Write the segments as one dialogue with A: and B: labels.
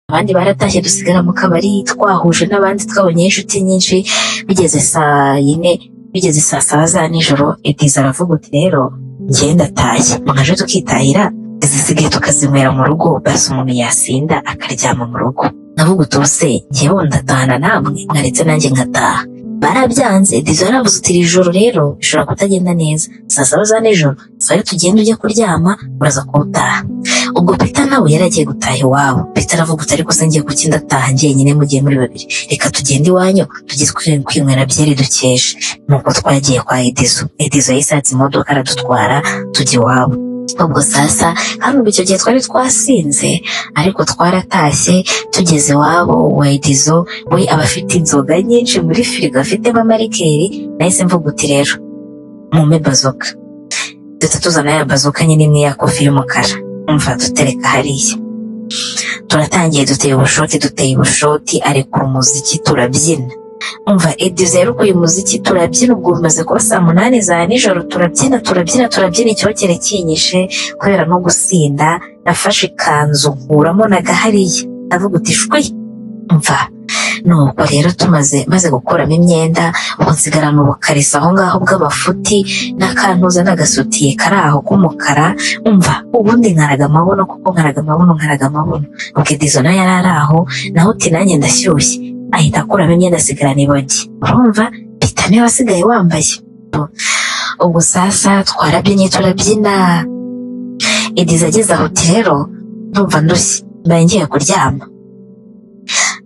A: abandi baratashye dusigara mu kabari twahuje n'abandi twabonyeho inshuti nyinshi bigeze saa yine bigeze saa saba za nijoro Ediza aravuga uti rero njyewe ndataye mwaje tukitahira izisigaye tukazinywera mu rugo basi umuntu yasinda akaryama mu rugo navuga utuse njyewe ndatahana namwe mwaretse nanjye ngataha barabyanze Ediza yaravuze uti iri joro rero bishobora kutagenda neza saa saba za nijoro sayo tugenda ujya kuryama uraza kuwutaha ubwo Peter nawe yari agiye gutaha iwabo Peter aravuga uti ariko se ngiye kuki ndataha ngiye nyine mugiye muri babiri reka tugende iwanyu tujye twi- kwinywera byeri dukeshe nuko twagiye kwa Edizo Edizo yisatse imodoka aradutwara tujya iwabo ubwo sasa hano ubu icyo gihe twari twasinze ariko twaratashye tugeze iwabo wa Edizo we aba afite inzoga nyinshi muri firigo afitemo amarikeri nahise mvuga uti rero mumpe bazoka duhita tuzana ya bazoka nyine imwe ya kofi y'umukara umva dutereka hariya turatangiye duteye ubushoti duteye ubushoti arekura umuziki turabyina umva edize yarekuye uyu muziki turabyina ubwo bimaze kuba saa munani za nijoro turabyina turabyina turabyina icyokere kinyishe kubera no gusinda nafashe ikanzu nkuramo na gahariya ndavuga uti shwi umva nuko rero tumaze maze gukuramo imyenda ubu nsigarana ubukarisa aho ngaho bw'abafuti n'akantuza n'agasutiye kari aho k'umukara umva ubundi nkaraga amabuno kuko nkaraga amabuno nkaraga amabuno ubwo edizo nayo yari ari aho naho uti nanjye ndashyushye ahita akuramo imyenda asigarana ibogi urumva pita niwe wasigaye wambaye ubwo sasa twarabyinnye turabyina edizo ageze aho uti rero ndumva ndushye mbaye ngiye kuryama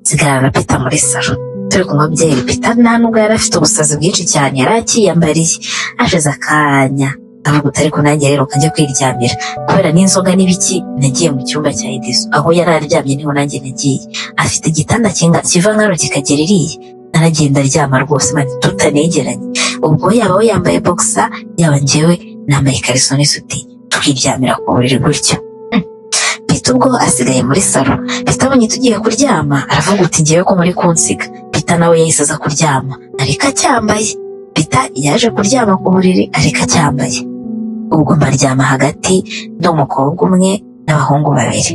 A: nsigarana na pita muri salo turi kunywa byeri pita nta nubwo yari afite ubusazi bwinshi cyane yari akiyambariye hashize akanya avuga uti ariko nanjye rero kajya kwiryamira kubera n'inzoga n'ibiki nagiye mu cyumba cya Edizo aho yari aryamye niho nanjye nagiye afite igitanda kinga kiva nkano kikagera iriya naragenda aryama rwose mani tutanegeranye ubwo yaba we yambaye bokisa yaba njyewe nambaye ikariso n'isuti tukiryamira ku buriri gutyo Pita ubwo asigaye muri salo Pita abonye tugiye kuryama aravuga uti njyewe ko muri kunsiga Pita nawe yahise aza kuryama ariko acyambaye Pita yaje kuryama ku buriri ariko acyambaye ubwo mbaryama hagati n'umukobwa umwe n'abahungu babiri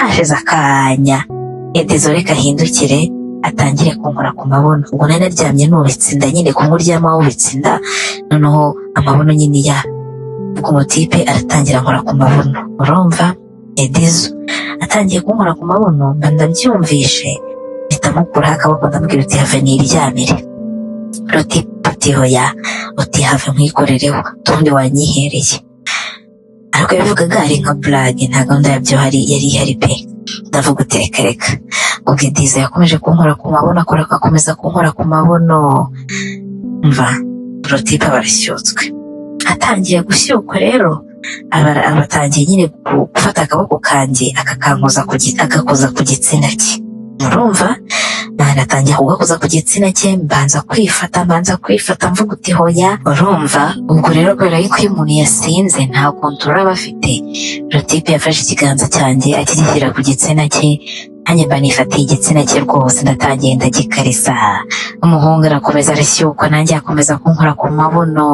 A: hashize akanya edezo reka ahindukire atangire kunkora ku mabuno ubwo nari naryamye nubitse inda nyine kumuryama wubitse inda noneho amabuno nyine ya ubwo umutipe aratangira nkora ku mabuno urumva edezo atangiye kunkora ku mabuno mba ndabyumvishe mpita mukuraho akaboko ndamubwira uti have niryamire ruti puti hoya uti have nkikorereho utundi wanyihereye ariko yabivugaga ari nka burage nta gahunda yabyo hari yari ihari pe ndavuga uti reka reka ubwo ediza yakomeje kunkora ku mabuno akora agakomeza kunkora ku mabuno mva rotipe barashyutswe atangiye gushyukwa rero aba- aba atangiye nyine gu- gufata akaboko kanjye akakankoza ku gi- agakoza ku gitsina cye murumva mwana atangiye kugakoza ku gitsina cye mbanza kwifata mbanza kwifata mvuga uti hoya urumva ubwo rero kubera yuko iyo umuntu yasinze nta kontorora aba afite rotipe yafashe ikiganza cyanjye akigishyira ku gitsina cye nanjye mba nifatiye igitsina cye rwose ndatangiye ndagikarisa umuhungu arakomeza arashyukwa nanjye akomeza kunkora ku mabuno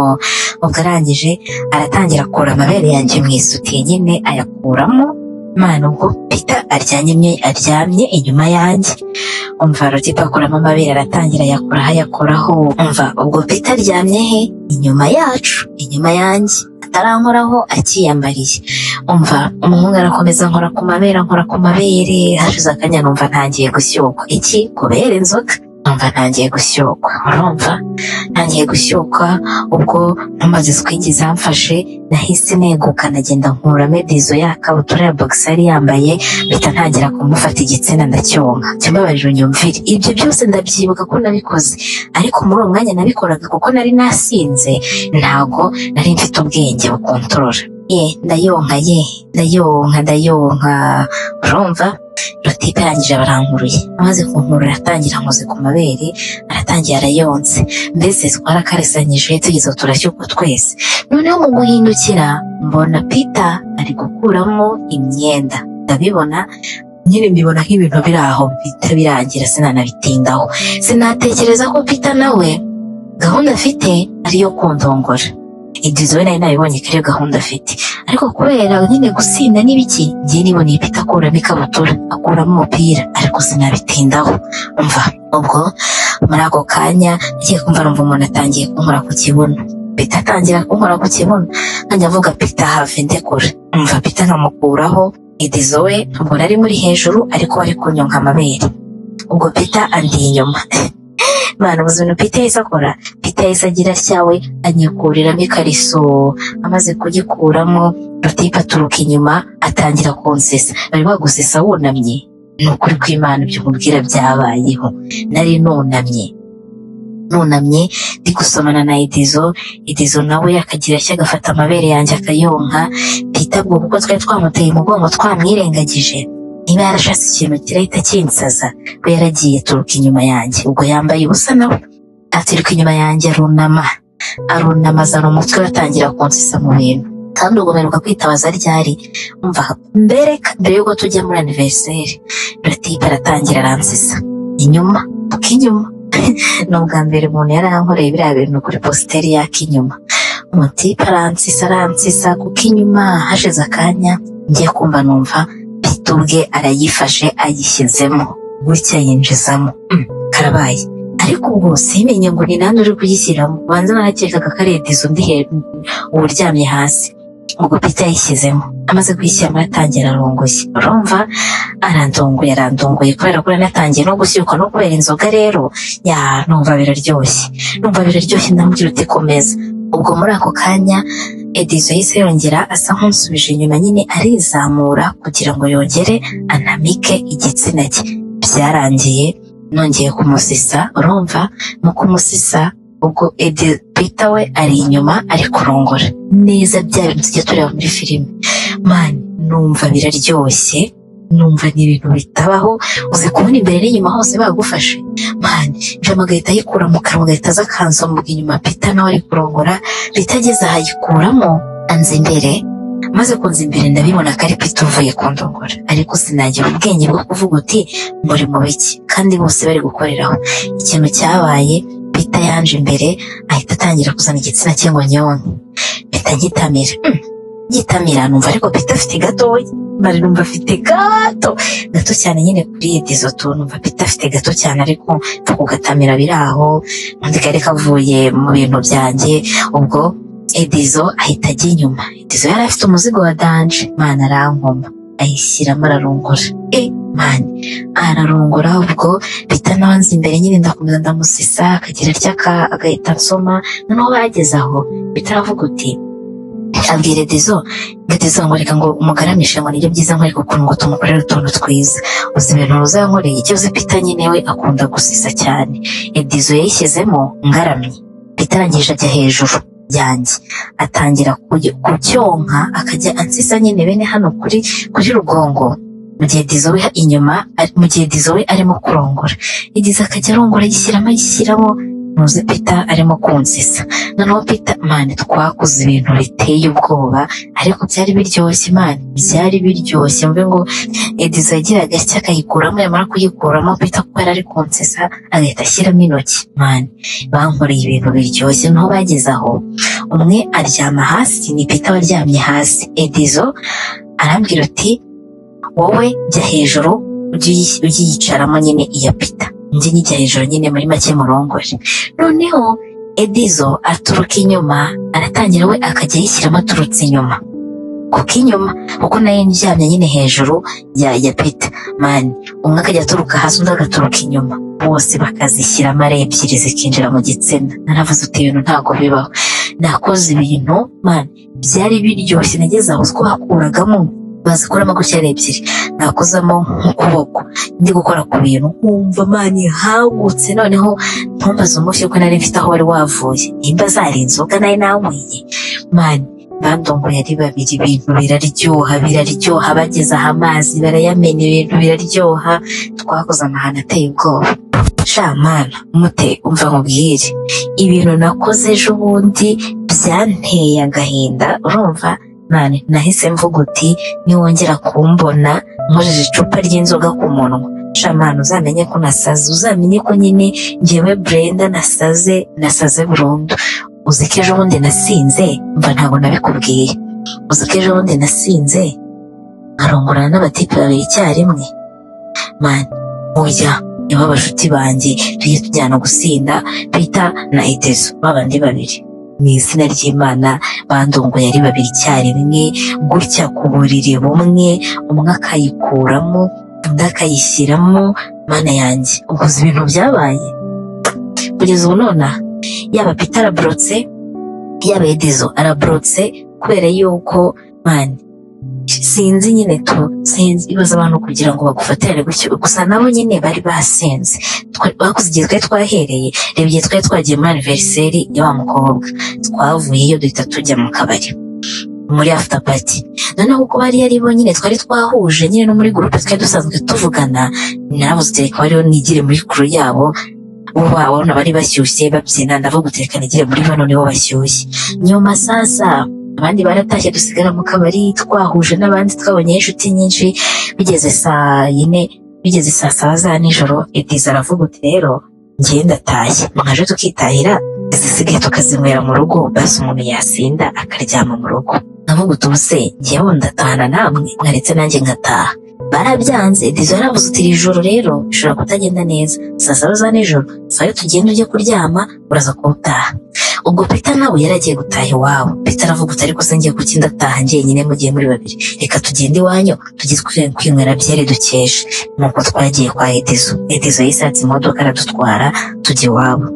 A: ubwo arangije aratangira akura amabere yanjye mu isutiye nyine ayakuramo Imana ubwo pita aryamye aryamye inyuma yanjye umva rotipe akuramo amabere aratangira ayakoraho ayakoraho umva ubwo pita aryamye he inyuma yacu inyuma yanjye atarankoraho akiyambariye umva umuhungu arakomeza nkora ku mabere nkora ku mabere hashize akanya numva ntangiye gushyukwa iki kubera inzoga numva ntangiye gushyukwa urumva ntangiye gushyukwa ubwo ntumaze twinjiza mfashe nahise neguka nagenda nkura medizo ya kabutura ya bogisi yari yambaye mpita ntangira kumufata igitsina ndacyonka cyambabarira unyumvire ibyo byose ndabyibuka ko nabikoze ariko muri uwo mwanya nabikoraga kuko nari nasinze ntago nari mfite ubwenge bukontorora ye ndayonka ye ndayonka ndayonka urumva rotipe arangije barankuruye amaze kunkurura atangira nkoze ku mabere aratangiye arayonse mbese twarakarisanyije tugeze aho turashyukwa twese noneho mu guhindukira mbona pita ari gukuramo imyenda ndabibona nyine mbibona nk'ibintu biri aho bihita birangira sinanabitindaho sinatekereza ko pita nawe gahunda afite ari iyo kundongora ibyo izo we nari nabibonye ko ariyo gahunda afite ariko kubera nyine gusinda n'ibiki ngiye niboneye ipita akuramo ikabutura akuramo umupira ariko sinabitindaho umva ubwo muri ako kanya ngiye kumva numva umuntu atangiye kunkora ku kibuno pita atangira kunkora ku kibuno nkajya avuga pita hafi ndekura umva pita nkamukuraho idizo we ntabwo nari muri hejuru ariko bari kunyonka amabere ubwo pita andi inyuma imana ubuzima pita yahise akora pita yahise agira atyawe anyikuriramo ikariso amaze kugikuramo batipa aturuka inyuma atangira kunsesa bari bagusesa wunamye ni ukuri kw'imana ibyo mubwira byabayeho nari nunamye nunamye ndi gusomana na idizo idizo nawe akagira ashya agafata amabere yanjye akayonka pita bwo kuko twari twamuteye umugongo twamwirengagije niba yarashatse ikintu kirahita kinsaza we yaragiye turuka inyuma yanjye ubwo yambaye ubusa nawe aturuka inyuma yanjye arunama arunama azana umutwe we atangira kunsisa mu bintu kandi ubwo mperuka kwitabaza ryari umva mbere mbere y'uko tujya muri aniveriseri ratipa aratangira aransisa inyuma inyuma ni ubwa mbere umuntu yari ankoreye biriya bintu kuri positeri yak'inyuma umutipe aransisa aransisa kuko inyuma hashize akanya ngiye kumva numva pita ubwe arayifashe ayishyizemo gutya yinjizamo Mm, karabaye ariko ubwo simenye ngo ni nande uri kugishyiramo ubanza narakekaga ko ari edizo undi hejuru uryamye hasi ubwo pita yishyizemo amaze kuyishyiramo aratangira arongoye urumva arandongoye arandongoye kubera ko natangiye no gushyukwa no kubera inzoga rero ya numva biraryoshye numva biraryoshye ndamubwira uti komeza ubwo muri ako kanya edizo yahise yongera asa nk'unsubije inyuma nyine arizamura kugira ngo yongere anamike igitsina cye byarangiye nongeye kumusisa urumva mu kumusisa ubwo edi pita we ari inyuma ari kurongora neza bya bintu tujya tureba muri filime mani numva biraryoshye numva ni ibintu bitabaho uzi kubona imbere n'inyuma hose bagufashe mani jama agahita ayikura mu kanwa agahita aza akansombuka inyuma pita nawe ari kurongora pita ageze aha ayikuramo anza imbere maze kunza imbere ndabibona ko ari pita uvuye kundongora ariko sinagira ubwenge bwo kuvuga uti muri mu biki kandi bose bari gukoreraho ikintu cyabaye pita yanje imbere ahita atangira kuzana igitsina cye ngo nyonke mpita ngitamira Mm, ngitamira numva ariko pita afite gatoya mari numva afite gato gato cyane nyine kuri izo tu numva pita afite gato cyane ariko mfa kugatamira biri aho undi kari kavuye mu bintu byanjye ubwo edizo ahita ajya inyuma edizo yari afite umuzigo wa danje mwana arankoma ayishyiramo ararungura e mani ararungura ubwo pita nawe anza imbere nyine ndakomeza ndamusisa akagira ryaka agahita ansoma noneho bageze aho pita aravuga uti abwira edizo ngo edizo ngo reka ngo umugaramishe ngo nibyo byiza nkwereka ukuntu ngo tumukorere utuntu twiza uzi ibintu uzankoreye ikibazo pita nyine we akunda gusisa cyane edizo yayishyizemo ngaramye pita arangije ajya hejuru yanjye atangira kugy- kucyonka akajya ansisa nyine bene hano kuri kuri rugongo mu gihe edizo we inyuma ari- mu gihe edizo we arimo kurongora edizo akajya arongora ayishyiramo ayishyiramo ntuzi pita arimo kunsisa noneho pita mani twakoze ibintu biteye ubwoba ariko byari biryoshye mani byari biryoshye mvuge ngo edizo yagiraga atya akayikuramo yamara kuyikuramo pita kuko yari ari kunsisa agahita ashyiramo intoki mani bankoreye ibintu biryoshye noneho bageze aho umwe aryama hasi ni pita waryamye hasi edizo arambwira uti wowe jya hejuru ujye uyi- uyiyicaramo nyine iya pita njye nyijya hejuru nyine muri make murongore noneho edizo aturuka inyuma aratangira we akajya yishyiramo aturutse inyuma kuko inyuma kuko nayo ndyamye nyine hejuru ya ya pita mani umwe akajya aturuka hasi undi agaturuka inyuma bose bakazishyiramo ari ebyiri zikinjira mu gitsina naravuze uti ibintu ntabwo bibaho nakoze ibintu mani byari biryoshye nageze aho utwo bakuragamo bazikuramo gutya ari ebyiri nakozamo nk'ukuboko ndi gukora ku bintu nkumva mani hagutse noneho ntumbaze umushyi ko nari mfite aho wari wavuye nimba zari inzoga nari nanyweye mani bandongoye ari babiri ibintu biraryoha biraryoha bageze aha amazi barayamena ibintu biraryoha twakoze amahano ateye ubwoba shamana mute umva nkubwire ibintu nakoze ejo bundi byanteye agahinda urumva mani nahise mvuga uti niwongera kumbona nkojeje icupa ry'inzoga ku munwa shamana uzamenye ko nasaze uzamenye ko nyine njyewe brenda nasaze nasaze burundu uzi ko ejo bundi nasinze mba ntabwo nabikubwiye uzi ko ejo bundi nasinze nkarongorana n'abatipe babiri icyarimwe mani mujya nibo bashuti banjye tujye tujyana gusinda bita na etezo babandi babiri mu izina ry'imana bandunguye ari babiri icyarimwe gutya ku buriri bumwe umwe akayikuramo undi akayishyiramo mana yanjye uguze ibintu byabaye kugeza ubu nonaha yaba pita araborotse yaba edezo araborotse kubera yuko mani sinzi nyine tu sinzi ibibazo abantu kugira ngo bagufatirane gutyo gusa nabo nyine bari basinze Twe- bakoze igihe twari twahereye reba igihe twari twagiye muri aniveriseri ya wa mukobwa twavuyeyo duhita tujya mu kabari muri after party noneho kuko bari ari bo nyine twari twahuje nyine no muri gurupe twari dusanzwe tuvugana nabo zitereka bariho nigire muri kuru yabo bo babona bari bashyushye babyina ndavuga utereka nigire muri bano nibo bashyushye nyuma sasa abandi baratashye dusigara mu kabari twahuje n'abandi twabonyeho inshuti nyinshi bigeze saa yine bigeze saa saba za nijoro ediza aravuga uti rero njyewe ndatashye mwaje tukitahira izisigaye tukazinywera mu rugo basi umuntu yasinda akaryama mu rugo navuga uti ubuse njyewe ndatahana namwe mwaretse nanjye ngataha barabyanze ediza yaravuze uti iri joro rero bishobora kutagenda neza saa saba za nijoro sayo tugenda ujye kuryama uraza kuba utaha ubwo Peter nawe yari agiye gutaha iwabo Peter aravuga uti ariko se ngiye kuki ndataha njyenyine mugiye muri babiri reka tugende iwanyu tujye twi- kwinywera byeri dukesha nuko twagiye kwa Edezo Edezo yisatse imodoka aradutwara tujya iwabo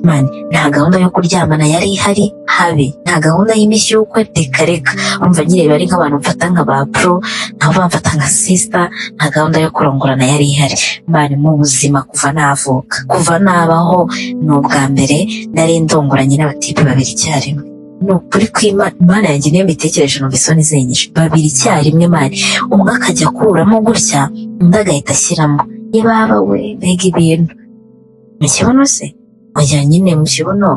A: mani nta gahunda yo kuryamana yari ihari habi nta gahunda y'imishyukwe reka reka urumva nyine bari nk'abantu mfata nka ba pro nabo bamfata nka sister nta gahunda yo kurongorana yari ihari mani mu buzima kuva navuka kuva nabaho ni ubwa mbere nari ndongoranye n'abatipe babiri icyarimwe ni ukuri kw'imana imana yanjye niyo mbitekereje numva isoni zenyije babiri icyarimwe mani umwe akajya akuramo gutya undi agahita ashyiramo ibaba we mbega ibintu mu kibuno se mujyanye nyine mu kibuno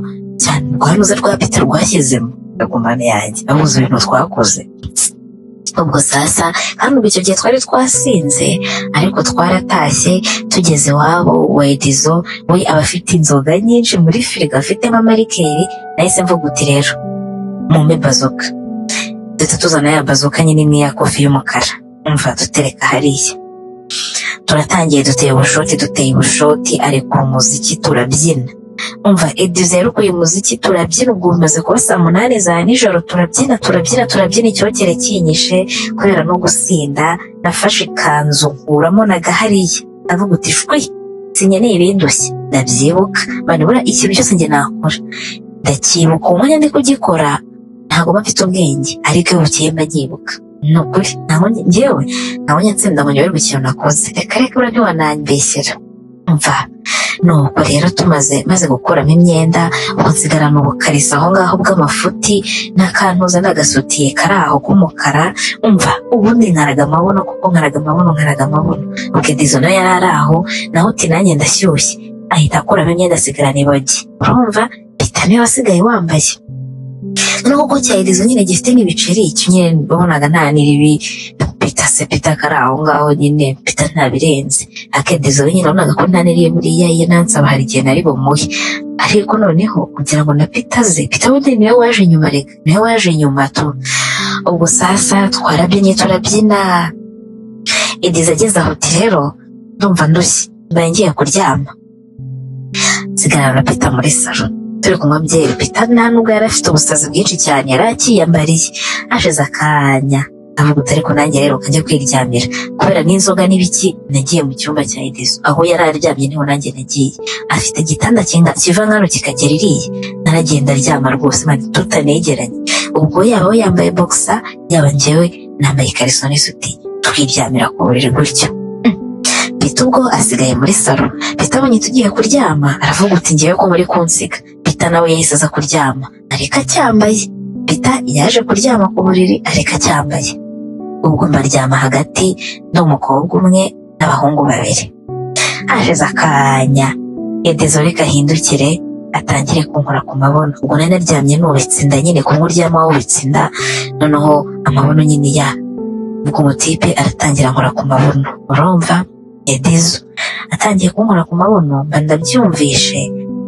A: cyane rwanuze rwa pita rwashyizemo ndagumane yanjye abuze ibintu twakoze ubwo sasa kandi ubwo icyo gihe twari twasinze ariko twaratashye tugeze iwabo wa edizo we aba afite inzoga nyinshi muri firigo afitemo amarikeri nahise mvuga uti rero mumpe bazoka ndetse tuzana ya bazoka nyine imwe ya kofi y'umukara umva dutereka hariya turatangiye duteye ubushoti duteye ubushoti areka umuziki turabyina umva edizo yarekuye umuziki turabyina ubwo bimaze kuba saa munani za nijoro turabyina turabyina turabyina icyokere kinyishe kubera no gusinda nafashe ikanzu nkuramo nagahariya avuga uti shwi sinkeneye ibindushye ndabyibuka banibura ikintu cyose njye nakora ndacyibuka uwo mwanya ndi kugikora ntabwo mba mfite ubwenge ariko iyo bukeye mba nyibuka ni ukuri ntabwo njye- njyewe ntabwo nyansinda ngo nyoberwe ikintu nakoze reka reka buriya ntiwanambeshyera mva nuko rero tumaze maze gukuramo imyenda ubu nsigarana ubukariso aho ngaho bw'amafuti n'akantuza n'agasutiye kari aho k'umukara umva ubundi nkaraga amabuno kuko nkaraga amabuno nkaraga amabuno ubwo nayo yari ari aho naho uti nanjye ndashyushye ahita akuramo imyenda asigarana ibogi urumva pita niwe wasigaye wambaye noneho ko cya Edizo nyine gifite n'ibiceri icyo nyine wabonaga nta n'iribi pita se pita kari aho ngaho nyine pita ntabirenze akedizo we nyine wabonaga ko nta n'iriye buriya ye nansaba hari igihe nari bumuhe ariko noneho kugira ngo na pita ze pita bundi niwe waje nyuma reka niwe waje nyuma tu ubwo sasa twarabyinye turabyina Edizo ageze aho uti rero ndumva ndushye mbaye ngiye kuryama nsigarana na pita muri salo turi kunywa byeri pita nta nubwo yari afite ubusazi bwinshi cyane yari akiyambariye hashize akanya avuga uti ariko nanjye rero kajya kwiryamira kubera n'inzoga n'ibiki nagiye mu cyumba cya Edizo aho yari aryamye niho nanjye nagiye afite igitanda kinga kiva nkano kikagera iriya naragenda aryama rwose mani tutanegeranye ubwo yaba we yambaye boxer yaba njyewe nambaye ikariso n'isuti twiryamira ku buriri gutyo Pita ubwo asigaye muri salo Pita abonye tugiye kuryama aravuga uti ngewe ko muri kunsiga Pita nawe yahise aza kuryama areka acyambaye Pita yaje kuryama ku buriri areka acyambaye ubwo mbaryama hagati n'umukobwa umwe n'abahungu babiri hashize akanya Edezo reka ahindukire atangire kunkora ku mabono ubwo nari naryamye nubitse inda nyine kumwe uryama wubitse inda noneho amabono nyine ya ubwo umutipe aratangira nkora ku mabono urumva Edezo atangiye kunkora ku mabono mba ndabyumvishe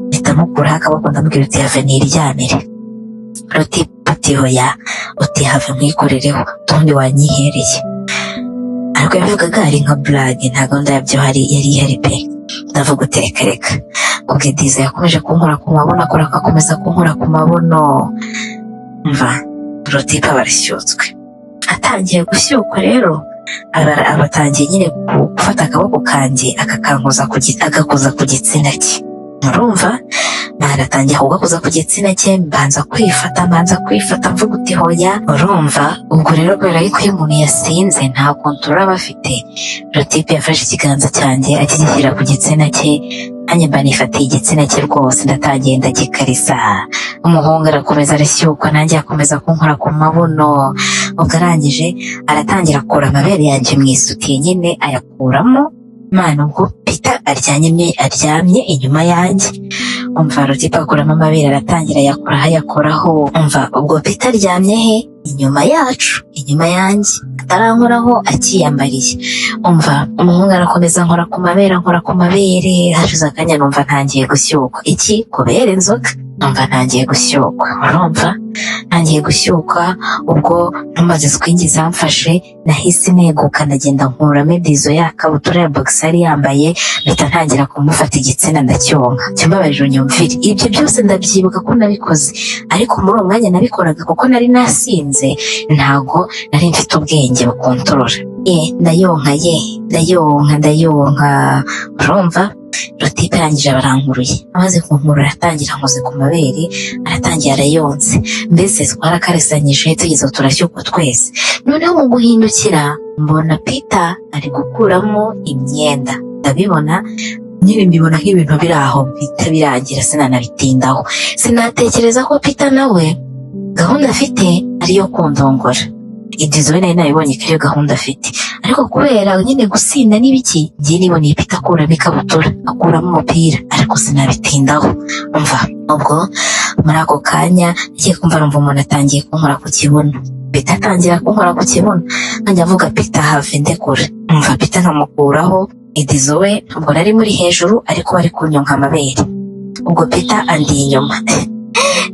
A: mpita ndamukuraho akaboko ndamubwira uti have niryamire ruti pati hoya uti have nkikorereho utundi wanyihereye ariko yabivugaga ari nka burage ntabwo ndayabyo hari yari ihari pe ndavuga uti reka reka ubwo diza yakomeje kunkora ku mabono akora agakomeza kunkora ku mabono mva rotipa barashyutswe atangiye gushyukwa rero aba- abatangiye nyine ku- gufata akaboko kanjye akakankoza ku gi- agakoza ku gitsina cye murumva naratangiye kugakoza ku gitsina cye mbanza kwifata mbanza kwifata mvuga uti hoya urumva ubwo rero kubera yuko iyo umuntu yasinze nta kontorora aba afite rotipe yafashe ikiganza cyanjye akigishyira ku gitsina cye nanjye mba nifatiye igitsina cye rwose ndatangiye ndagikarisa umuhungu arakomeza arashyukwa nanjye akomeza kunkora ku mabuno ubwo arangije aratangira akura amabere yanjye mu isutiye nyine ayakuramo Imana ubwo pita aryamye aryamye inyuma yanjye umva rutipa akuramo amabere aratangira ayakoraho ayakoraho umva ubwo pita aryamye he inyuma yacu inyuma yanjye atarankoraho akiyambariye umva umuhungu arakomeza nkora ku mabere nkora ku mabere hashize akanya numva ntangiye gushyukwa iki kubera inzoga numva ntangiye gushyukwa urumva ntangiye gushyukwa ubwo ntumaze swingi zamfashe nahise neguka ndagenda nkuramo edizo ya kabutura ya bogisi yari yambaye mpita ntangira kumufata igitsina ndacyonka cyambabarira unyumvire ibyo byose ndabyibuka ko nabikoze ariko muri uwo mwanya nabikoraga kuko nari nasinze ntago nari mfite ubwenge bukontorora ye ndayonka ye ndayonka ndayonka urumva rutipe arangije barankuruye amaze kunkurura aratangira nkoze ku mabere aratangira arayonse mbese twarakaresanyije tugeze aho turashyukwa twese noneho mu guhindukira mbona pita ari gukuramo imyenda ndabibona nyine mbibona nk'ibintu biri aho bihita birangira sinanabitindaho sinatekereza ko pita nawe gahunda afite ari iyo kundongora ibyiza we nari nabibonye ko ariyo gahunda afite ariko kubera nyine gusinda n'ibiki ngiye niboneye pita akuramo ikabutura akuramo umupira ariko sinabitindaho umva ubwo muri ako kanya ngiye kumva numva umuntu atangiye kunkora ku kibuno pita atangira kunkora ku kibuno nkajya avuga pita have ndekura numva pita nkamukuraho idizo we ntabwo nari muri hejuru ariko bari kunyonka amabere ubwo pita andi inyuma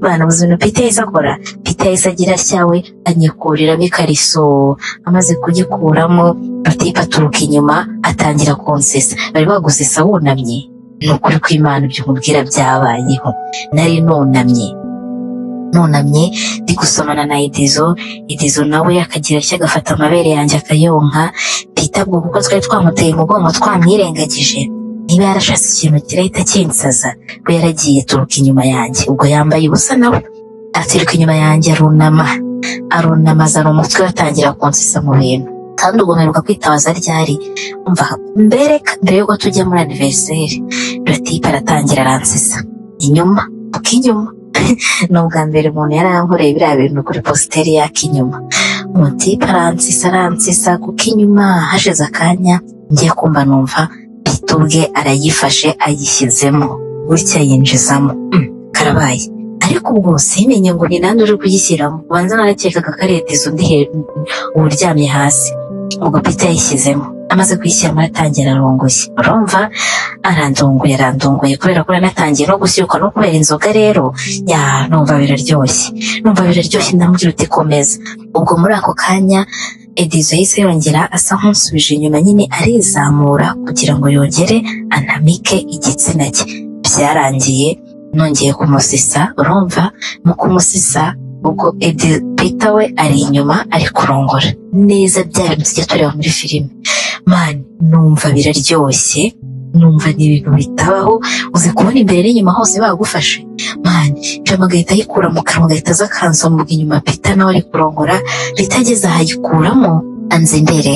A: bana ubuzima pita yahise akora pita yahise agira atyawe anyikuriramo ikariso amaze kugikuramo batipa aturuka inyuma atangira kunsesa bari bagusesa wunamye ni ukuri kw'imana ibyo umubwira byabayeho nari nunamye nunamye ndi gusomana na idizo idizo nawe akagira atya agafata amabere yanjye akayonka pita bwo kuko twari twamuteye umugongo twamwirengagije niba yarashatse ikintu kirahita kinsaza we yaragiye turuka inyuma yanjye ubwo yambaye ubusa nawe aturuka inyuma yanjye arunama arunama azana umutwe we atangira kunsisa mu bintu kandi ubwo mperuka kwitabaza ryari umva mbereka mbere yuko tujya muri aniveriseri rutipe aratangira aransisa inyuma kuko inyuma ni ubwa mbere umuntu yari yankoreye biriya bintu kuri positeri yak'inyuma umutipe aransisa aransisa kuko inyuma hashize akanya ngiye kumva numva pito ubwe arayifashe ayishyizemo gutya yinjizamo Mm, karabaye ariko ubwo simenye ngo ni nande uri kugishyiramo ubanza narakekaga ko ari edizo undi he- uryamye hasi ubwo pita yayishyizemo amaze kuyishyiramo aratangira arongoye urumva arandunguye arandunguye kubera ko yaranatangiye no gushyukwa no kubera inzoga rero ya numva biraryoshye numva biraryoshye ndamubwira uti komeza ubwo muri ako kanya edizo yahise yongera asa nk'unsubije inyuma nyine arizamura kugira ngo yongere anamike igitsina cye byarangiye nongeye kumusisa urumva mu kumusisa ubwo Edi- Peter we ari inyuma ari kurongora neza bya bintu tujya tureba muri filime man numva biraryoshye numva ni ibintu bitabaho uzi kubona imbere n'inyuma hose bagufashe man jama agahita ayikura mu kanwa agahita aza akansombuga inyuma Peter nawe ari kurongora Peter ageze aha ayikuramo anza imbere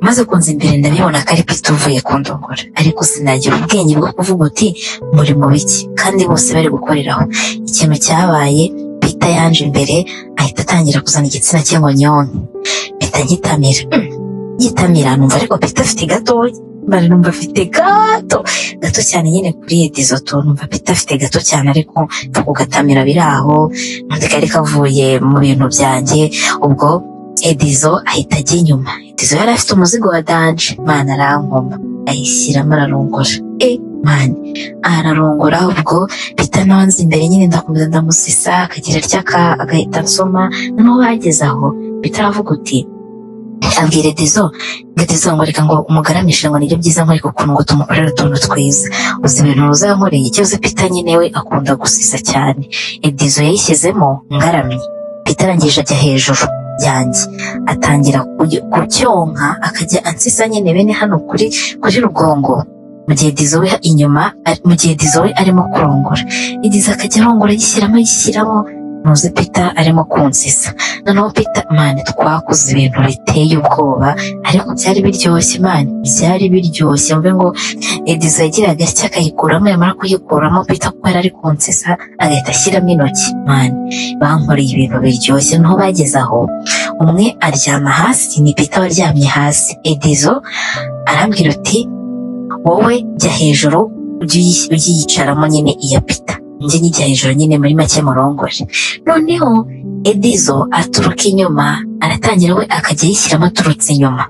A: maze kunza imbere ndabibona ko ari Peter uvuye kundongora ariko sinagira ubwenge bwo kuvuga uti muri mu biki kandi bose bari gukoreraho ikintu cyabaye Peter yanje imbere ahita atangira kuzana igitsina cye ngo nyonke mpita ngitamira Mm, ngitamira numva ariko Peter afite gatoya mbara numva afite gato gato cyane nyine kuri edizo tu numva Peter afite gato cyane ariko mva kugatamira biri aho undi kari kavuye mu bintu byanjye ubwo edizo ahita ajya inyuma edizo yari afite umuzigo wa danje mana arankoma ayishyiramo ararongora e mani ararongora ubwo bita nawe anzi imbere nyine ndakomeza ndamusisa akagira atya agahita ansoma noneho bageze aho bita aravuga uti abwira Edizo ngo Edizo ngo reka ngo umugaramishe ngo nibyo byiza nkwereka ukuntu ngo tumukorere utuntu twiza uzi ibintu uzankoreye ikibazo Pita nyine we akunda gusisa cyane Edizo yayishyizemo ngaramye Pita arangije ajya hejuru yanjye atangira kugy- kucyonka akajya ansisa nyine bene hano kuri kuri rugongo mu gihe Edizo we inyuma ari- mu gihe Edizo we arimo kurongora Edizo akajya arongora yishyiramo yishyiramo ntuzi Pita arimo kunsisa noneho Peter mani twakoze ibintu biteye ubwoba ariko byari biryoshye mani byari biryoshye mvuge ngo edizo yagiraga atya akayikuramo yamara kuyikuramo Peter kuko yari ari kunsisa agahita ashyiramo intoki mani bankoreye ibintu biryoshye noneho bageze aho umwe aryama hasi ni Peter waryamye hasi edizo arambwira uti wowe jya hejuru ujye uyi- uyiyicaramo nyine iya Peter njye nijya hejuru nyine muri make murongore noneho Edizo aturuka inyuma aratangira we akajya yishyiramo aturutse inyuma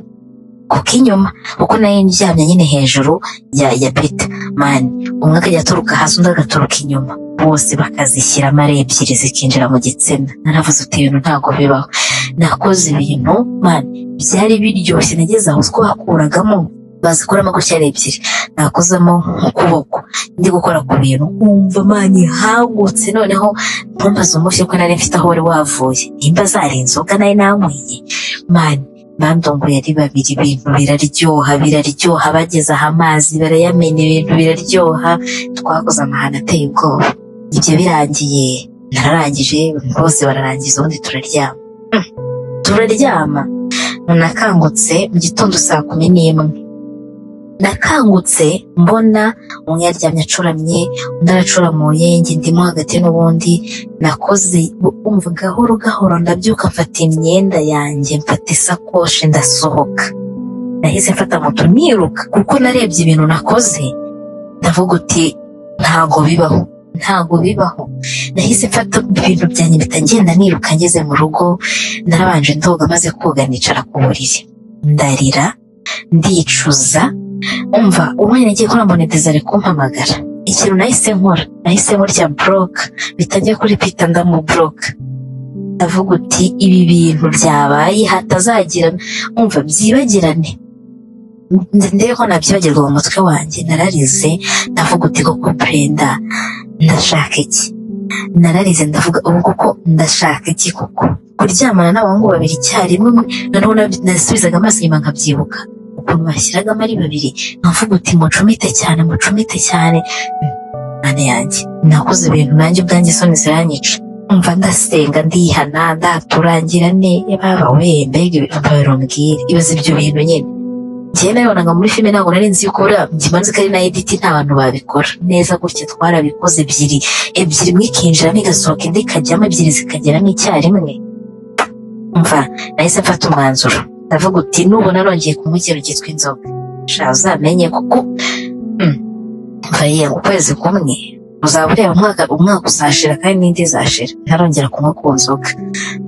A: ku k'inyuma kuko nayo ndyamye nyine hejuru ya ya Peter mani umwe akajya aturuka hasi undi agaturuka inyuma bose bakazishyiramo ari ebyiri zikinjira mu gitsina naravuze uti ibintu ntabwo bibaho nakoze ibintu mani byari biryoshye nageze aho utwo wakuragamo bazikuramo gutya ari ebyiri nakozemo ukuboko ndi gukora ku bintu nkumva mani hagutse noneho ntumbaze umushyi ko nari mfite aho wari wavuye nimba zari inzoga nari nanyweye mani bandongoye ari babiri ibintu biraryoha biraryoha bageze aha amazi barayamena ibintu biraryoha twakoze amahano ateye ubwoba ibyo birangiye nararangije bose bararangiza ubundi turaryama Hmm, turaryama nakangutse mu gitondo saa kumi n'imwe nakangutse mbona umwe yaryamye acuramye undi aracuramuye njye ndimo hagati n'ubundi nakoze umva gahoro gahoro ndabyuka mfata imyenda yanjye mfata isakoshi ndasohoka nahise mfata moto niruka kuko narebye ibintu nakoze ndavuga uti ntago bibaho ntago bibaho nahise mfata ibintu byanjye mpita ngenda niruka ngeze mu rugo narabanje ndoga maze koga nicara ku buriri ndarira ndicuza umva umwanya nagiye kuri monetiza ari kumpamagara ikintu nahise nkora nahise nkurya buroka bitajya kuri pita ndamuburoka ndavuga uti ibi bintu byabaye hatazagirana umva byibagirane Nze ndeho nabyibagirwa mu mutwe wanjye nararize ndavuga uti koko brenda ndashaka iki nararize ndavuga ubu koko ndashaka iki koko kuryamana n'abahungu babiri icyarimwe noneho nab- nasubizaga amaso inyuma nkabyibuka ukuntu bashyiragamo ari babiri nkavuga uti mucumite cyane mucumite cyane mane yanjye nakoze ibintu nanjye ubwanjye isoni ziranyica umva ndasenga ndihana ndaturangira ne baba we mbega ibipapuro mbwira ibaze ibyo bintu nyine njyewe nabibonaga muri filime ntabwo nari nzi yuko buriya ngimanze ko ari na editi nta bantu babikora neza gutya twarabikoze ebyiri ebyiri imwe ikinjiramo igasohoka indi ikajyamo ebyiri zikageramo icyarimwe umva nahise mfata umwanzuro ndavuga uti nubona nongeye kunywa ikintu cyitwa inzoga sha uzamenye kuko bariya ukwezi kumwe uzaba ureba umwaka umwaka uzashira kandi n'indi izashira ntarongera kunywa ku nzoga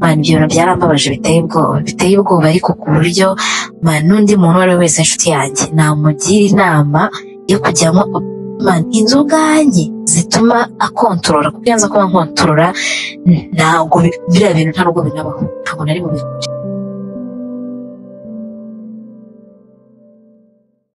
A: man ibyo bintu byarambabaje biteye ubwoba biteye ubwoba ariko ku buryo man n'undi muntu uwo ari we wese inshuti yanjye namugira inama yo kujyamo man inzoga nke zituma akontorora kuko iyo nza kuba nkontorora ntabwo bi- biriya bintu nta nubwo binabaho ntabwo nari bubikore